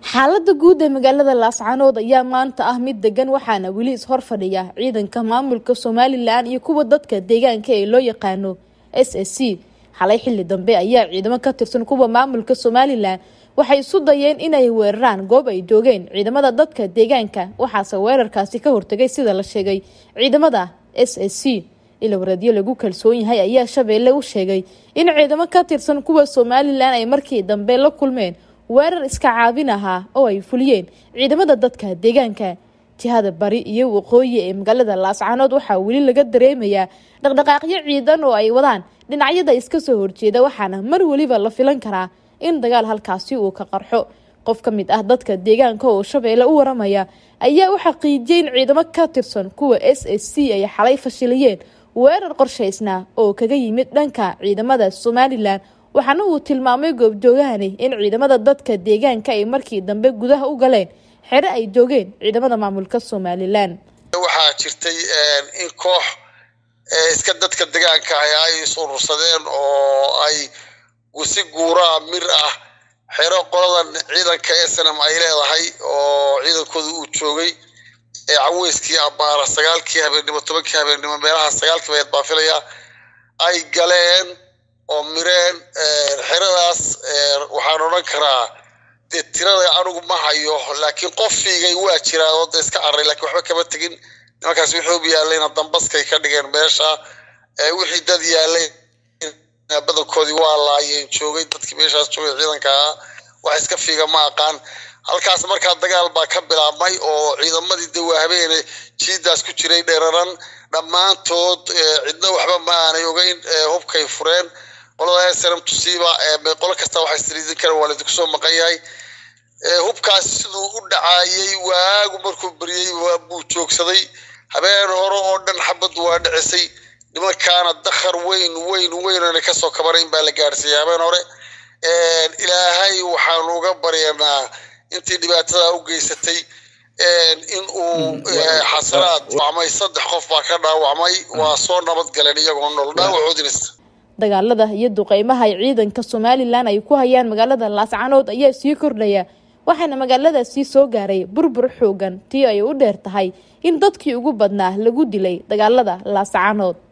xaalada guud ee magaalada laascaanood ayaa maanta ah mid degan waxaana weli ishor fadhiya ciidanka maamulka somalilan iyo kuwa dadka deegaanka ee loo yaqaano s s c xalay xili dambe ayaa ciidamo ka tirsan kuwa maamulka somalilan waxay isu dayeen inay weeraraan goob ay joogeen ciidamada dadka deegaanka waxaase weerarkaasi ka hortagay sida la sheegay ciidamada s s c ilawareedyo lagu kalsoon yahay ayaa shabeelle u sheegay in ciidamo ka tirsan kuwa somalilan ay markii dambe la kulmeen weerar iska caabin ahaa oo ay fuliyeen ciidamada dadka deegaanka jihada bari iyo waqooyi ee magaalada laascaanood waxaa weli laga dareemayaa dhaqdhaqaaqyo ciidan oo ay wadaan dhinacyada iska soo horjeeda waxaana mar weliba la filan karaa in dagaal halkaasi uu ka qarxo qof ka mid ah dadka deegaanka oo shabeelle u waramaya ayaa u xaqiijiyay in ciidamo ka tirsan kuwa s s c ay xalay fashiliyeen weerar qorshaysnaa oo kaga yimid dhanka ciidamada somalilan waxaana uu tilmaamay goobjoogahani in ciidamada dadka deegaanka ay markii dambe gudaha u galeen xere ay joogeen ciidamada maamulka somalilan waxaa jirtay in koox iska dadka deegaanka ah ay isurursadeen oo ay si guuraa mir ah xero qoladan ciidanka snm ay leedahay oo ciidankooda uu joogay ee caweyskii abaara sagaalkii habeennimo tobankii habeennimo meelaha sagaalkii bayd baa filaya ay galeen oo mireen xeradaas waxaan odhan karaa dee tirada anigu ma hayo laakiin qof fiigay waa jiraa oo da iska carray lakiin waxba kama tegin nimankaas wixuub yaalayna dambaskay ka dhigeen meesha wixii dad yaalay badankoodii waa laayeen joogay dadkii meeshaas joogay ciidanka ah wax iska fiiga ma aqaan halkaas markaa dagaal baa ka bilaabmay oo ciidamadii de waa habeene jiidaas ku jiray dheeraran dhammaantood cidna waxba ma aanay ogeyn hubkay fureen qolada snm tusiiba qolo kasta waxay sriidin kara waa laidinku soo maqan yahay hubkaas siduu u dhacaayay waagu markuu beriyey buu joogsaday habeen hore oo dhan xabaddu waa dhicisay nimankaana dakhar weyn weyn weyn oona kasoo kabanayn baa la gaadhsiiyey habeen hore ilaahay waxaanu uga baryanaa intii dhibaatada u geysatay in uu xasanaad wacmay saddex qof baa ka dhaawacmay waa soo nabad galeen iyagoo nool dhaawacoodins dagaalada iyo duqeymaha ay ciidanka somalilan ay ku hayaan magaalada laascaanood ayaa sii kordhaya waxaana magaaladaasii soo gaaray burbur xoogan tii ay u dheer tahay in dadkii ugu badnaa lagu dilay dagaalada laascaanood